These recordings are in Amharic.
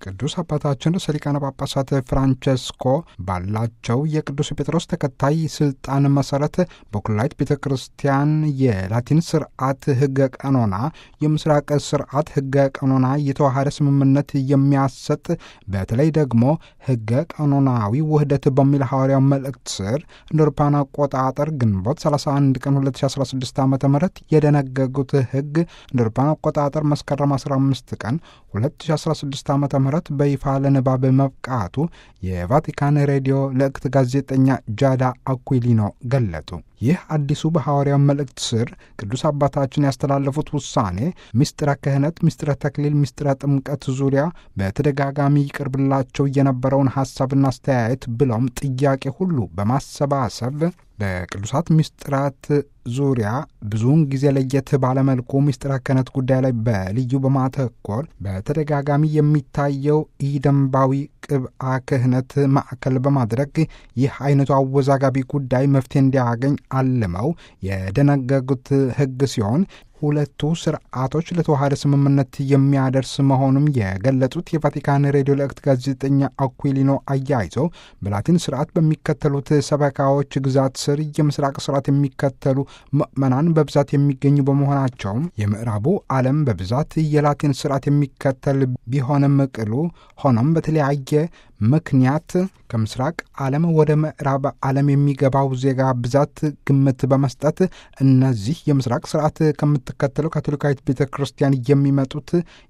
ቅዱስ አባታችን ርዕሰ ሊቃነ ጳጳሳት ፍራንቸስኮ ባላቸው የቅዱስ ጴጥሮስ ተከታይ ስልጣን መሰረት በኩላይት ቤተ ክርስቲያን የላቲን ስርዓት ሕገ ቀኖና፣ የምስራቅ ስርዓት ሕገ ቀኖና የተዋሃደ ስምምነት የሚያሰጥ በተለይ ደግሞ ሕገ ቀኖናዊ ውህደት በሚል ሐዋርያው መልእክት ስር እንደ አውሮፓውያን አቆጣጠር ግንቦት 31 ቀን 2016 ዓ ም የደነገጉት ሕግ እንደ አውሮፓውያን አቆጣጠር መስከረም 15 ቀን 2016 ዓ ም በይፋ ለንባብ መብቃቱ የቫቲካን ሬዲዮ ልዕክት ጋዜጠኛ ጃዳ አኩሊኖ ገለጡ። ይህ አዲሱ በሐዋርያው መልእክት ስር ቅዱስ አባታችን ያስተላለፉት ውሳኔ ምስጢረ ክህነት፣ ምስጢረ ተክሊል፣ ምስጢረ ጥምቀት ዙሪያ በተደጋጋሚ ይቀርብላቸው የነበረውን ሐሳብና አስተያየት ብለውም ጥያቄ ሁሉ በማሰባሰብ በቅዱሳት ምስጢራት ዙሪያ ብዙውን ጊዜ ለየት ባለመልኩ ምስጢረ ክህነት ጉዳይ ላይ በልዩ በማተኮር በተደጋጋሚ የሚታየው ኢደንባዊ ቅብአ ክህነት ማዕከል በማድረግ ይህ አይነቱ አወዛጋቢ ጉዳይ መፍትሄ እንዲያገኝ አልመው የደነገጉት ሕግ ሲሆን ሁለቱ ስርዓቶች ለተዋሃደ ስምምነት የሚያደርስ መሆኑም የገለጹት የቫቲካን ሬዲዮ ልዕክት ጋዜጠኛ አኩሊኖ አያይዘው በላቲን ስርዓት በሚከተሉት ሰበካዎች ግዛት ስር የምስራቅ ስርዓት የሚከተሉ ምዕመናን በብዛት የሚገኙ በመሆናቸውም የምዕራቡ ዓለም በብዛት የላቲን ስርዓት የሚከተል ቢሆንም ቅሉ ሆኖም በተለያየ ምክንያት ከምስራቅ ዓለም ወደ ምዕራብ ዓለም የሚገባው ዜጋ ብዛት ግምት በመስጠት እነዚህ የምስራቅ ስርዓት ከምትከተለው ካቶሊካዊት ቤተ ክርስቲያን የሚመጡት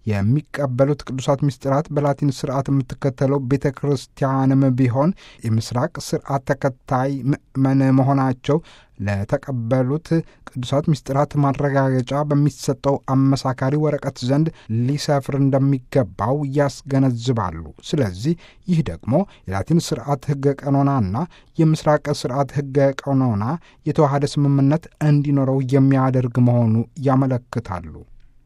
የሚቀበሉት ቅዱሳት ምስጢራት በላቲን ስርዓት የምትከተለው ቤተ ክርስቲያንም ቢሆን የምስራቅ ስርዓት ተከታይ ምዕመን መሆናቸው ለተቀበሉት ቅዱሳት ምስጢራት ማረጋገጫ በሚሰጠው አመሳካሪ ወረቀት ዘንድ ሊሰፍር እንደሚገባው ያስገነዝባሉ። ስለዚህ ይህ ደግሞ የላቲን ስርዓት ሕገ ቀኖናና የምስራቅ ስርዓት ሕገ ቀኖና የተዋሃደ ስምምነት እንዲኖረው የሚያደርግ መሆኑ ያመለክታሉ።